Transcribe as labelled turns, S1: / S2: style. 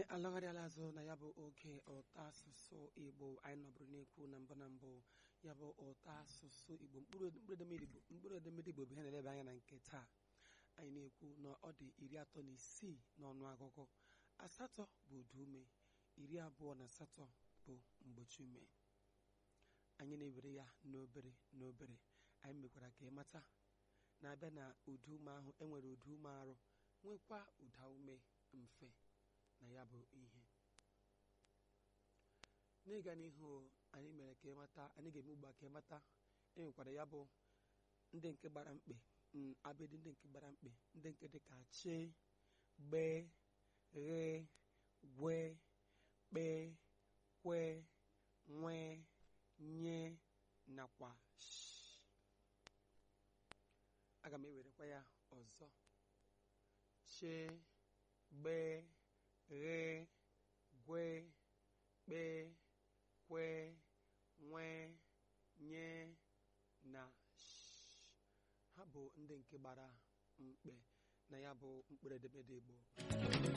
S1: alọgharịala azụ na ya bụ oge ụtọ asụsụ igbo anyị nọbụrụ na-ekwu na mbụ na mbụ ya bụ ụtọ asụsụ igbo mkpụrụ edemede igbo mkpụrụ edemede igbo bụ ihe na-eleba anya na nke taa anyị na-ekwu na ọ dị iri atọ na isii n'ọnụ agụgụ asatọ bụ ụda ume iri abụọ na asatọ bụ mgbochi ume anyị na-ewere ya n'obere n'obere anyị mekwara ka ịmata na-abịa na ụda ume ahụ enwere ụda ume arụ nwekwa ụda ume mfe na ya bụ ihe n'ịga n'ihu anyị mere ka ịmata anyị ga-eme ugbu a ka ịmata enwekwara ya bụ ndị nke gbara mkpe abịdị ndị nke gbara mkpe ndị nke dị ka chi gbe ghe gwe kpe kwe nwe nye nakwa sh aga m ewerekwa ya ọzọ chi gbe ghe gwe kpe kwe nwe nye na sh ha bụ ndị nke gbara mkpe na ya bụ mkpụrụ edemede Igbo